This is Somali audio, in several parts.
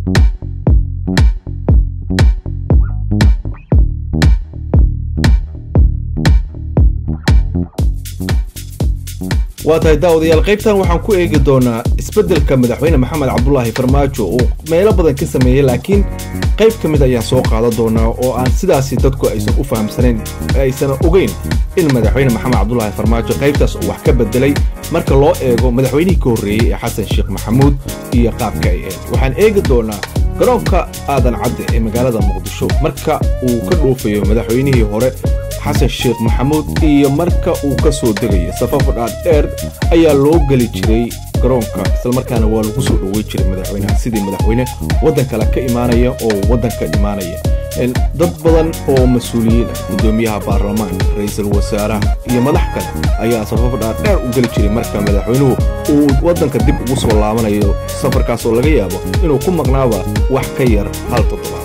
waa tahay daawadayaal qaybtan waxaan ku eegi doonaa isbeddelka madaxweyne maxamed cabdulaahi farmaajo uu meelo badan ka sameeyey laakiin qayb ka mid ayaan soo qaadan doonaa oo aan sidaasi dadku aysan u fahamsanayn aysan ogeyn in madaxweyne maxamed cabdulaahi farmaajo qaybtaas uu wax ka bedelay marka loo eego madaxweynihii ka horreeyey ee xasan sheekh maxamuud iyo qaabka ay ahayd waxaan eegi doonaa garoonka aadan cadde ee magaalada muqdisho marka uu ka dhoofayo madaxweynihii hore xasan sheekh maxamuud iyo marka uu ka soo degayo safafo dhaadheer ayaa loo geli jiray garoonka islamarkaana waa lagu soo dhowey jiray madaxweynaha sidii madaxweyne waddan kale ka imaanaya oo waddanka imaanaya dad badan oo mas-uuliyiin ah guddoomiyaha baarlamaanka ra'iisul wasaaraha iyo madax kale ayaa safafo dhaadheer u geli jiray marka madaxweynuhu uu waddanka dib ugu soo laabanayo safarkaasoo laga yaabo inuu ku maqnaaba wax ka yar hal toddobaad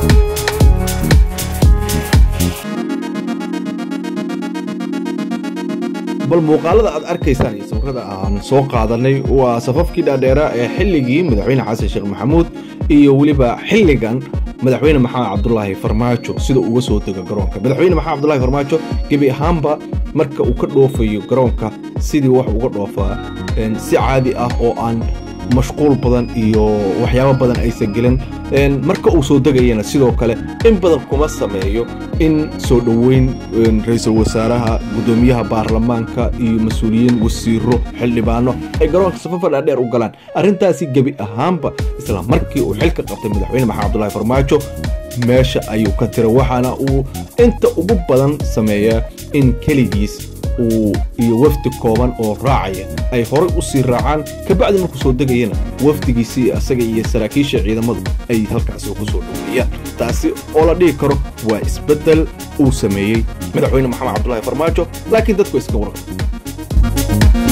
bal muuqaalada aad arkaysaan iyo sawirada aan soo qaadanay waa safafkii dhaadheeraa ee xilligii madaxweyne xasan sheekh maxamuud iyo weliba xilligan madaxweyne maxamed cabdulaahi farmaajo sida uga soo dego garoonka madaxweyne maxamed cabdulaahi farmaajo gebi ahaanba marka uu ka dhoofayo garoonka sidii wax uga dhoofaa si caadi ah oo aan mashquul badan iyo waxyaabo badan aysan gelin marka uu soo degayana sidoo kale in badan kuma sameeyo in soo dhoweyn ra'iisul wasaaraha guddoomiyaha baarlamaanka iyo mas-uuliyiin wasiiro xildhibaano ay garoonka safafa dhaadheer u galaan arrintaasi gebi ahaanba isla markii uu xilka qabtay madaxweyne maxamed cabdulaahi farmaajo meesha ayuu ka tira waxaana uu inta ugu badan sameeyaa in keligiis uu iyo wafdi kooban oo raacaya ay horay u sii raacaan kabacdi markuu soo degayana wafdigiisii asaga iyo saraakiisha ciidamadu ay halkaasi ku soo dhoweeyaan taasi oo la dhihi karo waa isbeddel uu sameeyey madaxweyne maxamed cabdulaahi farmaajo laakiin dadku iska warqab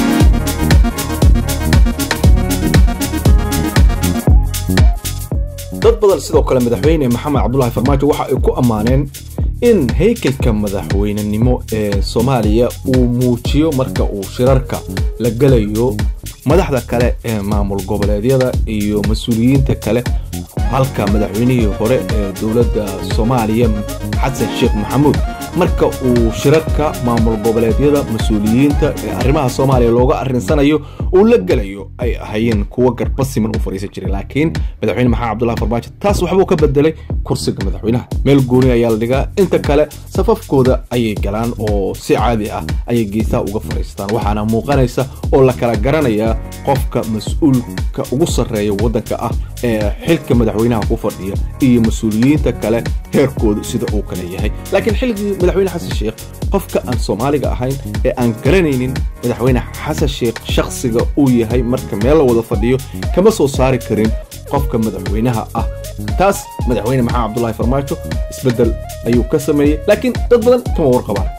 dad badan sidoo kale madaxweyne maxamed cabdulaahi farmaajo waxa ay ku ammaaneen in haykalka madaxweynenimo ee soomaaliya uu muujiyo marka uu shirarka la gelayo madaxda kale ee maamul goboleedyada iyo mas-uuliyiinta kale halka madaxweynihii hore ee dowladda soomaaliya xasan sheekh maxamuud marka uu shirarka maamul goboleedyada mas-uuliyiinta ee arrimaha soomaaliya looga arrinsanayo uu la gelayo ay ahayeen kuwo garba siman u fadhiisan jiray laakiin madaxweyne maxamed cabdulahi farmaajo taas waxbuu ka bedelay kursiga madaxweynaha meel gooni ayaa la dhigaa inta kale safafkooda ayay galaan oo si caadi ah ayay geesaha uga fadhiistaan waxaana muuqanaysa oo la kala garanayaa qofka mas-uulka ugu sarreeya waddanka ah ee xilka madaxweynaha ku fadhiya iyo mas-uuliyiinta kale heerkoodu sida uu kale yahay laakiin xilligii madaxweyne xasan sheekh qofka aan soomaaliga ahayn ee aan garanaynin madaxweyne xasan sheekh shakhsiga uu yahay marka meel la wada fadhiyo kama soo saari karin qofka madaxweynaha ah taas madaxweyne maxamed cabdulaahi farmaajo isbeddel ayuu ka sameeyey laakiin dad badan kama warqabaan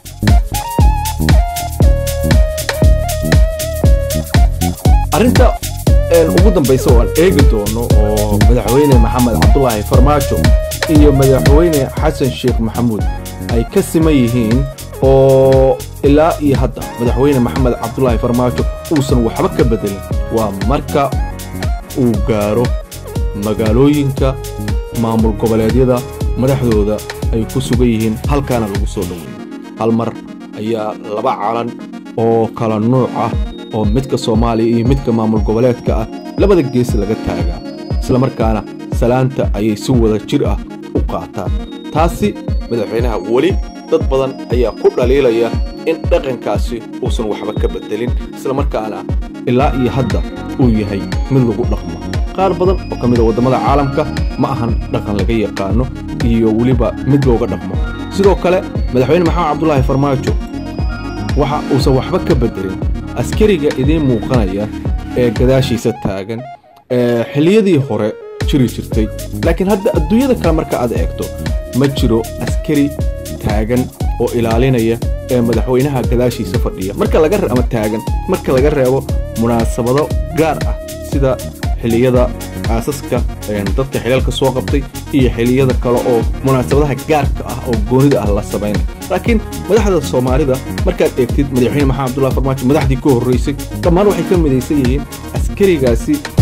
arrinta ugu dambaysa oo aan eegi doono oo madaxweyne maxamed cabdulaahi farmaajo iyo madaxweyne xasan sheekh maxamuud ay ka siman yihiin oo ilaa iyo hadda madaxweyne maxamed cabdulaahi farmaajo uusan waxba ka bedelin waa marka uu gaaro magaalooyinka maamul goboleedyada madaxdooda ay ku sugan yihiin halkaana lagu soo dhoweeyo hal mar ayaa laba calan oo kala nuuc ah oo midka soomaaliya iyo midka maamul goboleedka ah labada gees laga taagaa islamarkaana salaanta ayay si wada jir ah u qaataan taasi madaxweynaha weli dad badan ayaa ku dhaliilaya in dhaqankaasi uusan waxba ka bedelin islamarkaana ilaa iyo hadda uu yahay mid lagu dhaqmo qaar badan oo ka mida waddamada caalamka ma ahan dhaqan laga yaqaano iyo weliba mid looga dhaqmo sidoo kale madaxweyne maxamed cabdulaahi farmaajo waxa uusan waxba ka bedelin askariga idiin muuqanaya ee gadaashiisa taagan ee xilliyadii hore jiri jirtay laakiin hadda adduunyada kale marka aad eegto ma jiro askari taagan oo ilaalinaya ee madaxweynaha gadaashiisa fadhiya marka laga ama taagan marka laga reebo munaasabado gaar ah sida xilliyada aasaska dadka xilaalka soo qabtay iyo xilliyada kale oo munaasabadaha gaarka ah oo goonida ah la samaynay laakiin madaxda soomaalida markaad eegtid madaxweyne maxamed abdullahi farmaajo madaxdii ka horraysay dhammaan waxay ka midaysan yihiin askarigaasi